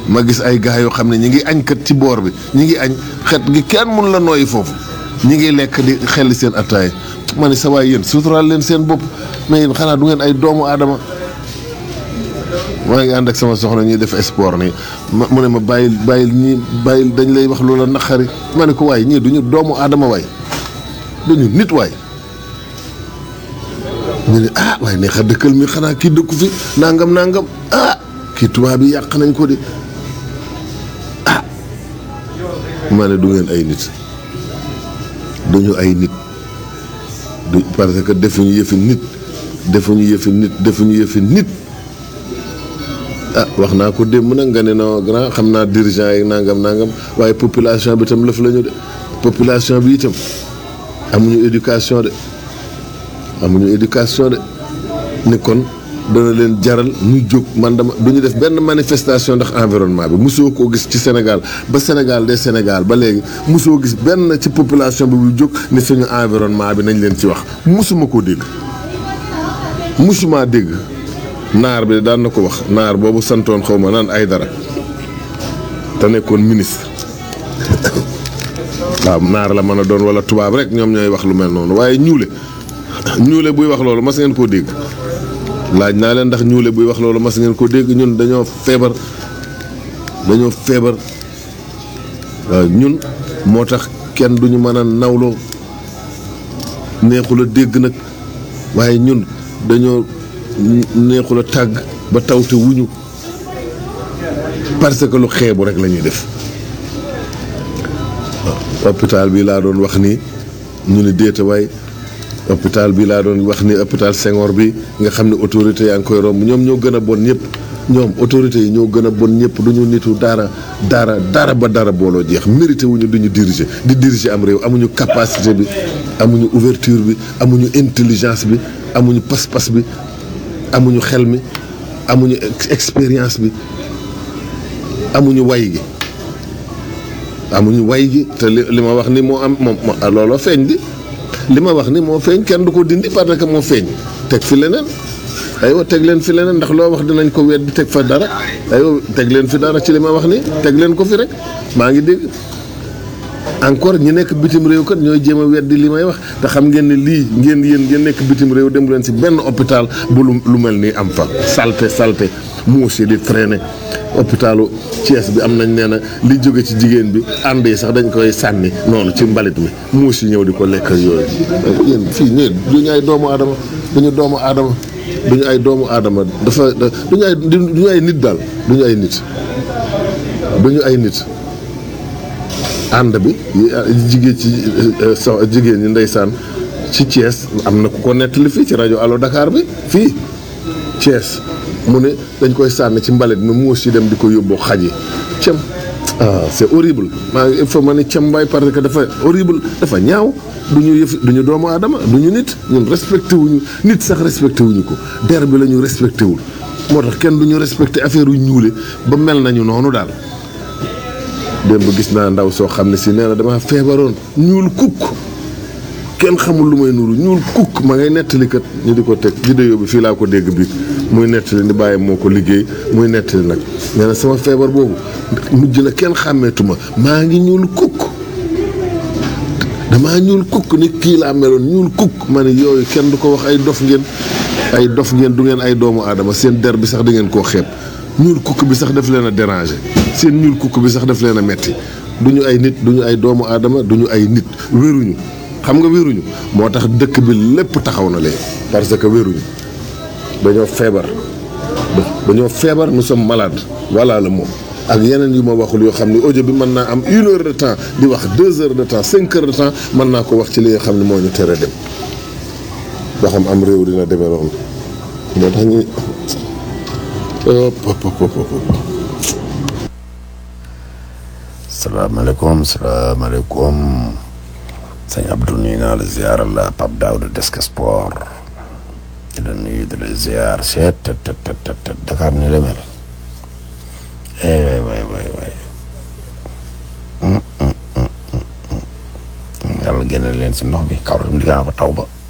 ma gis ay gars yoo xam ne ñi ngi añ kat ci boor bi ñi ngi añ xet gi kenn mun la nooyi foofu ñi ngi lekk di xelli seen attaay ma ne sa waay yéen suturaal leen seen bopp mais yéen xanaa du ngeen ay doomu aadama maa ngi ànd ak sama soxna ñuy def sport nii ma mu ne ma bàyyil bàyyil ñii bàyyil dañ lay wax loola naqari ma ne ko waay ñii duñu doomu aadama waay duñu nit waay ñu ne ah waaye neex a dëkkal mi xanaa kii dëkku fi nangam nangam ah kii tubaab yi yàq nañ ko de ah ma ne du ngeen ay nit duñu ay nit du parce que defuñu yëfi nit defuñu yëfi nit defuñu yëfi nit ah wax naa ko démb nag nga ne non grand xam naa dirigeant yi nangam nangam waaye population bi itam lëf la ñu de population bi itam amuñu éducation de amuñu éducation de ni kon dana leen jaral ñu jóg man dama du ñu def benn manifestation ndax environnement bi mosoo koo gis ci Sénégal ba Sénégal de Sénégal ba léegi mosoo gis benn ci population bi bu jóg ni suñu environnement bi nañ leen ci wax mosuma koo dégg mosuma dégg naar bi daan na ko wax naar boobu santoon xaw ma naan ay dara te nekkoon ministre waaw naar la mën a doon wala tubaab rek ñoom ñooy wax lu mel noonu waaye ñuule ñuule buy wax loolu mas ngeen koo dégg laaj naa leen ndax ñuule buy wax loolu mas ngeen koo dégg ñun dañoo feebar dañoo feebar waaw ñun moo tax kenn duñu mën a nawloo neexul a dégg nag waaye ñun dañoo neexul a tàgg ba tawte wuñu parce que lu xeebu rek la ñuy def waaw hôpital bi laa doon wax ni ñu ne déeta waay hôpital bi laa doon wax ni hôpital Senghor bi nga xam ne autorité yaa ngi koy romb ñoom ñoo gën a bon ñëpp ñoom autorité yi ñoo gën a bon ñëpp du ñu nitu dara dara dara ba dara booloo jeex mérité wuñu du ñu diriger di diriger am réew amuñu capacité bi amuñu ouverture bi amuñu intelligence bi amuñu pas-pas bi amuñu xel mi amuñu expérience bi amuñu way gi amuñu way gi te li li ma wax ni moo am moom looloo feeñ di li ma wax ni moo feeñ kenn du ko dindi parce que moo feeñ teg fi leneen aywa teg leen fi leneen ndax loo wax dinañ ko weddi teg fa dara aywa teg leen fi dara ci li ma wax ni teg leen ko fi rek maa ngi dégg encore ñi nekk bitim réew kat ñooy jéem a weddi li may wax te xam ngeen ne lii ngeen yéen ngeen nekk bitim réew dem leen si benn hôpital bu lu lu mel nii am fa salte salte muus yi di traîner hôpitalu Thiès bi am nañ nee na li jóge ci jigéen bi ànd yi sax dañ koy sànni noonu ci mbalit mi muus yi ñëw di ko lekk ak yooyu yéen fii ñëw duñu ay doomu aadama duñu doomu aadama duñu ay doomu aadama dafa duñu ay duñu ay nit daal duñu ay nit duñu ay nit ànd bi jigéen ci so jigéen ñi ndeysaan ci Thiès am na ku ko nettali fii ci rajo Allo Dakar bi fii Thiès mu ne dañ koy sànni ci mbalit mi muus yi dem di ko yóbbu xaj yi cem ah c'est horrible maa ngi il faut ma ne cem mbaay parce que dafa horrible dafa ñaaw du ñu yëf du ñu doomu aadama du ñu nit ñun respecté wuñu nit sax respecté wuñu ko der bi la ñu respecté wul moo tax kenn du ñu respecté affaire yu ñuule ba mel nañu noonu daal démb gis naa ndaw soo xam ne si nee na dama feebaroon ñuul kukk kenn xamul lu may nuru ñuul kukk ma ngay nettali kat ñu di ko teg vidéo bi fii laa ko dégg bi muy nettali ni bàyyi moo ko liggéey muy nettali nag nee na sama feebar boobu mujj na kenn xàmmeetuma maa ngi ñuul kukk damaa ñuul kukk ni kii laa meloon ñuul kukk ma ne yooyu kenn du ko wax ay dof ngeen ay dof ngeen du ngeen ay doomu aadama seen der bi sax da ngeen koo xeeb ñuul kukk bi sax daf leen a déranger seen ñuul kukk bi sax daf leen a metti du ñu ay nit du ñu ay doomu aadama du ñu ay nit wéruñu xam nga wéruñu moo tax dëkk bi lépp taxaw na léegi parce que wéruñu dañoo feebar dañoo feebar nous sommes malades voilà le mot ak yeneen yu ma waxul yoo xam ne audio bi mën naa am une heure de temps di wax deux heures de temps cinq heures de temps mën naa ko wax ci li nga xam ne moo ñu tere dem ba xam am réew dina demee noonu moo tax ñu salaamaaleykum salaamaaleykum sëñ Abdou nuyu naa la ziar la Pape Daouda Desk Sport di la nuyu di la ziar seet te te te te Dakar ni la mel eh waay waay waay yàlla génne leen si ndox bi kaw tam di nga fa taw ba